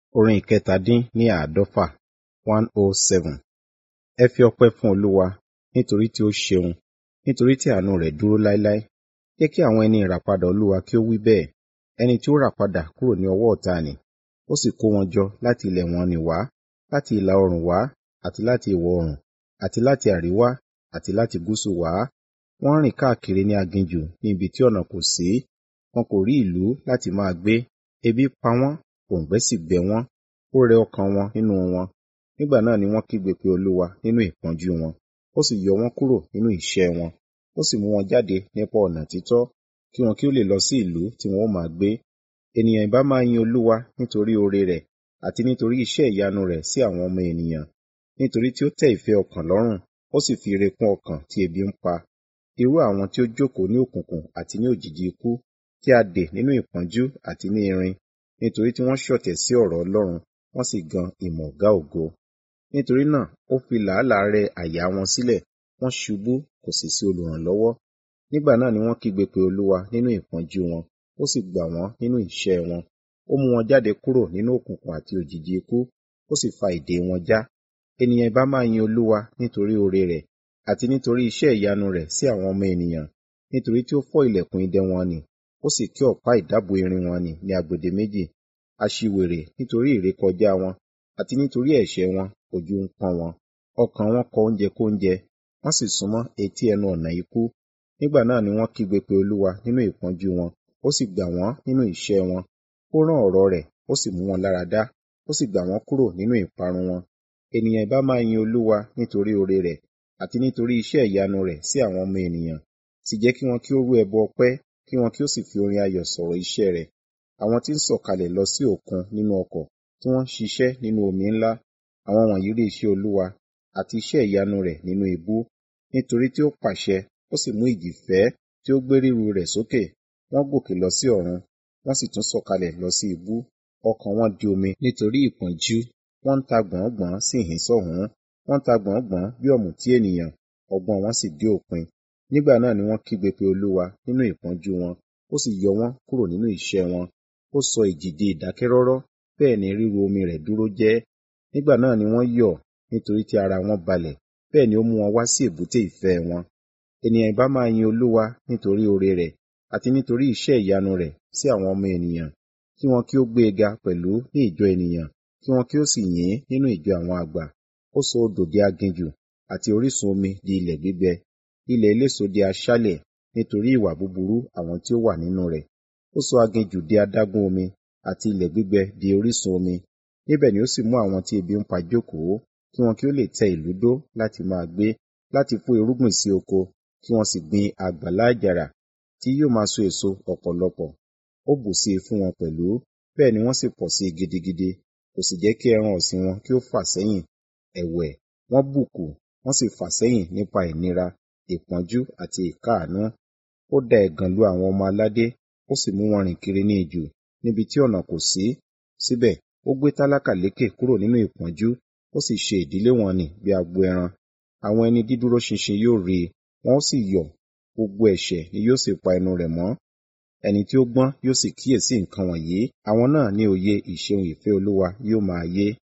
Orin ìkẹtàdín ní àádọ́fà one oh seven. Ẹ fi ọpẹ́ fún Olúwa, nítorí tí ó ṣeun, nítorí tí àánú rẹ̀ dúró láéláé. Jẹ́ kí àwọn ẹni ìràpadà Olúwa kí ó wí bẹ́ẹ̀, ẹni tí ó rà padà kúrò ní ọwọ́ ọ̀tá nì. Ó sì kó wọn jọ láti ilẹ̀ wọn nì wá, láti ìlà oòrùn wá, àti láti ìwọ̀ oòrùn, àti láti àríwá, àti láti gúúsù wá. Wọ́n rìn káàkiri ní aginjù ní ibi tí ọ̀nà kò sí. Wọn kò rí ìlú láti máa gbé. Ebi pa wọ́n, òǹgbẹ sì gbẹ wọ́n. Ó rẹ ọkàn wọn nínú wọn. Nígbà náà ni wọ́n kígbe pé Olúwa nínú ìpọ́njú wọn. Ó sì yọ wọ́n kúrò nínú ìṣẹ́ wọn. Ó sì mú wọn jáde nípa ọ̀nà títọ́, kí wọn kí ó lè lọ sí ìlú tí wọn ó máa gbé. Ènìyàn ìbá máa yin Olúwa nítorí oore rẹ̀, àti nítorí iṣẹ́ ìyanu rẹ̀ sí àwọn ọmọ ènìyàn. Nítorí tí ó tẹ́ ìfẹ́ ọkàn lọ́rùn, ó sì fi ire kún ọkàn tí ebi ń pa. Irú àwọn tí ó jókòó ní òkùnkùn àti ní òjìji ikú, tí a dè nínú ìpọ́njú àti ní irin, nítorí tí wọ́n ṣọ̀tẹ̀ sí ọ̀rọ̀ Ọlọ́run, wọ́n sì gan ìmọ̀ Ọ̀gá ògo. Nítorí náà ó fi làálàá rẹ àyà wọn sílẹ̀, wọ́n ṣubú, kò sì sí olùrànlọ́wọ́. Nígbà náà ni wọ́n kígbe pé Olúwa nínú ìpọ́njú wọn, ó sì gbà wọ́n nínú ìṣẹ́ wọn. Ó mú wọn jáde kúrò nínú òkùnkùn àti òjìji ikú, ó sì fa ìdè wọn já. Ènìyàn ìbá máa yin Olúwa nítorí oore rẹ̀, àti nítorí iṣẹ́ ìyanu rẹ̀ sí àwọn ọmọ ènìyàn. Nítorí tí ó fọ́ ìlẹ̀kùn idẹ wọn nì, ó sì ké ọ̀pá ìdábùú irin wọn nì ní agbede méjì. Aṣiwèrè nítorí ìrékọjá wọn, àti nítorí ẹ̀ṣẹ̀ wọn, ojú ń pọ́n wọn. Ọkàn wọn kọ oúnjẹ kóúnjẹ, wọ́n sì súnmọ́ etí ẹnu ọ̀nà ikú. Nígbà náà ni wọ́n kígbe pé Olúwa nínú ìpọ́njú wọn, ó sì gbà wọ́n nínú ìṣẹ́ wọn. Ó rán ọ̀rọ̀ rẹ̀, ó sì mú wọn lára dá, ó sì gbà wọ́n kúrò nínú ìparun wọn. Ènìyàn ìbá máa yin Olúwa nítorí oore rẹ̀, àti nítorí iṣẹ́ ìyanu rẹ̀ sí àwọn ọmọ ènìyàn. Sì jẹ́ kí wọn kí ó rú ẹbọ ọpẹ́, kí wọn kí ó sì fi orin ayọ̀ sọ̀rọ̀ iṣẹ́ rẹ̀. Àwọn tí ń sọ̀kalẹ̀ lọ sí òkun nínú ọkọ̀, tí wọ́n ń ṣiṣẹ́ nínú omi ńlá. Àwọn wọ̀nyí rí iṣẹ́ Olúwa, àti iṣẹ́ ìyanu rẹ̀ nínú ibú. Nítorí tí ó pàṣẹ, ó sì mú ìjì fẹ́, tí ó gbé ríru rẹ̀ sókè. Wọ́n gòkè lọ sí ọ̀run, wọ́n sì tún sọ̀kalẹ̀ lọ sí ibú. Ọkàn wọn di omi nítorí ìpọ́njú. Wọ́n ń ta gbọ̀n-ọ́n-gbọ̀n sí ìhín-sọ́hùn. Wọ́n ń ta gbọ̀n-ọ́n-gbọ̀n bí ọ̀mùtí ènìyàn, ọgbọ́n wọn sì dé òpin. Nígbà náà ni wọ́n kígbe pé Olúwa nínú ìpọ́njú wọn, ó sì yọ wọ́n kúrò nínú ìṣẹ́ wọn. Ó sọ ìjì di ìdákẹ́rọ́rọ́, bẹ́ẹ̀ ni ríru omi rẹ̀ dúró jẹ́. Nígbà náà ni wọ́n yọ̀, nítorí tí ara wọn balẹ̀, bẹ́ẹ̀ ni ó mú wọn wá sí èbúté ìfẹ́ wọn. Ènìyàn ìbá máa yin Olúwa nítorí oore rẹ̀, àti nítorí iṣẹ́ ìyanu rẹ̀ sí àwọn ọmọ ènìyàn. Kí wọn kí ó gbé e ga pẹ̀lú ní ìjọ ènìyàn, kí wọn kí ó sì yìn ín nínú ìjọ àwọn àgbà. Ó sọ odò di aginjù, àti orísun omi di ilẹ̀ gbígbẹ. Ilẹ̀ eléso di aṣálẹ̀, nítorí ìwà búburú àwọn tí ó wà nínú rẹ̀. Ó sọ aginjù di adágún omi, àti ilẹ̀ gbígbẹ di orísun omi. Níbẹ̀ ni ó sì mú àwọn tí ebi ń pa jókòó, kí wọn kí ó lè tẹ ìlú dó láti máa gbé, láti kó irúgbìn sí oko, kí wọn sì gbin àgbàlá àjàrà, tí yóò máa so èso ọ̀pọ̀lọpọ̀. Ó bù sí i fún wọn pẹ̀lú, bẹ́ẹ̀ ni wọ́n sì pọ̀ sí i gidigidi. Kò sì jẹ́ kí ẹran ọ̀sìn wọn kí ó fà sẹ́yìn. Ẹ̀wẹ̀, wọ́n bùkù, wọ́n sì fà sẹ́yìn nípa ìnira, ìpọ́njú àti ìkáàánú. Ó da ẹ̀gàn lu àwọn ọmọ aládé, ó sì mú wọn rìn kiri ní ijù, níbi tí ọ̀nà kò sí. Síbẹ̀, ó gbé tálákà lékè kúrò nínú ìpọ́njú, ó sì ṣe ìdílé wọn nì bí agbo ẹran. Àwọn ẹni dídúró ṣinṣin yóò rí i, wọn ó sì yọ̀, gbogbo ẹ̀ṣẹ̀ ni yóò sì pa ẹnu rẹ̀ mọ́. Ẹni tí ó gbọ́n yóò sì kíyèsí nǹkan wọ̀nyí, àwọn náà ní òye ìṣeun ìfẹ́ Olúwa yóò máa yé.